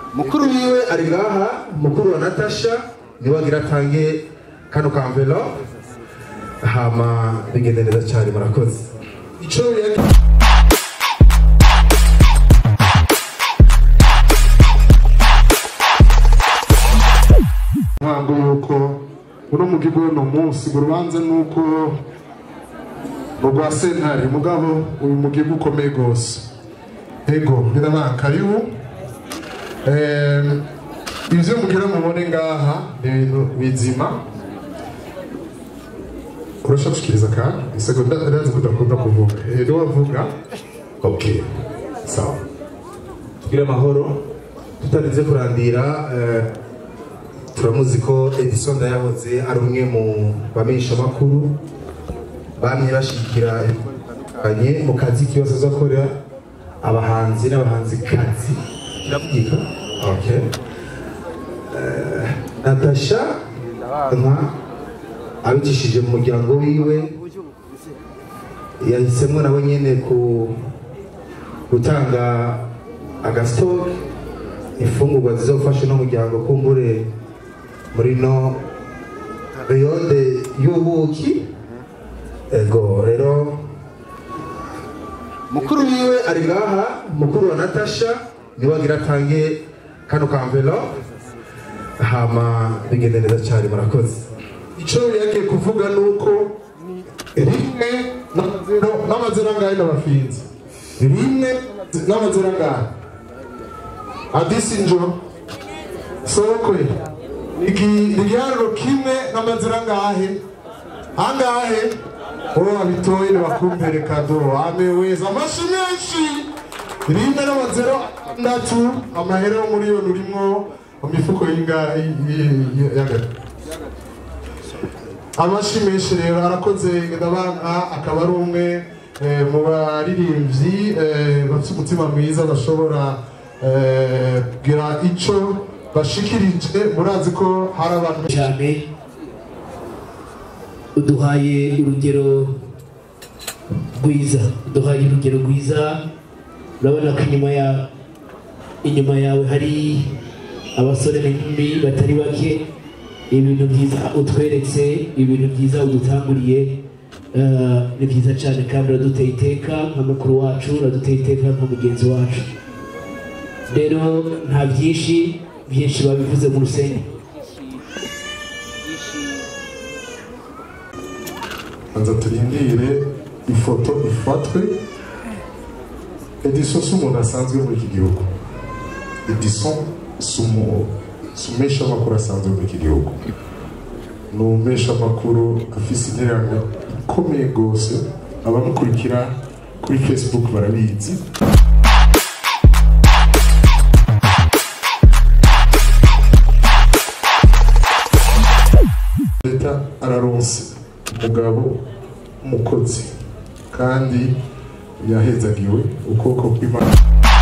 mukuru wiwe ari ngaha mukuru wa natasha niwe agira atange kano ka envelope hama bigende neza cyane murakoze ico yari ntabwo yuko uno mugigo uno munsi ngo urubanza nuko ngo rwa sentare mugabo uyu mugigo ukomeye rwose ego birabana karibu Eh, ivyo mugira mubone ngaha ni ibintu bizima urashaka gushikiriza kandi isegonda ndazi ko udakunda kuvuga Eh, niwe wavuga okay sawa tugire amahoro tutarinze kurandira eh, turamuzi ko edison ndayahoze ari umwe mu bamenyeshamakuru bamye bashigikira bitandukanye mu kazi k'ibibazo zo gukorera abahanzi n'abahanzikazi kiravugika okay Eh, natasha nka abicishije mu muryango wiwe yahisemo nawe nyene ku gutanga agasitoke imfungurwa zizofasha n'umuryango kumbure muri no periyode y'ubuki ego rero mukuru wiwe ari ngaha mukuru wa natasha niwe agira atange kano ka envelope hama bigende neza cyane murakoze ico yagiye kuvuga nuko rimwe n'amazero n'amazero angahe n'abafinzi rimwe n'amazero angahe adisinjo sokwe Igi- igiharuro kimwe n'amazero angahe angahe uwo wabitoye nibakumpere kado ameweza amashi menshi rimwe n'amazero atandatu amahera yo miliyoni urimwo mu mifuko y'ingahe y'agati amashi menshi rero arakoze ndabana akaba ari umwe eh, mu baririmbyi eh, bafite umutima mwiza bashobora eh, kugira ico bashikirije murazi ko hari abantu cyane uduhaye urugero rwiza uduhaye urugero rwiza urabona ko inyuma ya inyuma yawe hari abasore n'inkumi batari bake ibintu byiza utweretse ibintu byiza udutanguriye eh, ni byiza cyane kandi uraduteye iteka nka mukuru wacu uraduteye iteka nka mugenzi wacu rero nta byinshi byinshi babivuze mu rusenge banza turindire ifoto ifatwe edison si umuntu asanzwe muri iki gihugu edison si umu- si umeshamakuru asanzwe muri iki gihugu ni umeshamakuru afise intererano ikomeye rwose abamukurikira kuri facebook barabizi leta araronse umugabo umukozi kandi yahezagiwe ukuboko kw'imana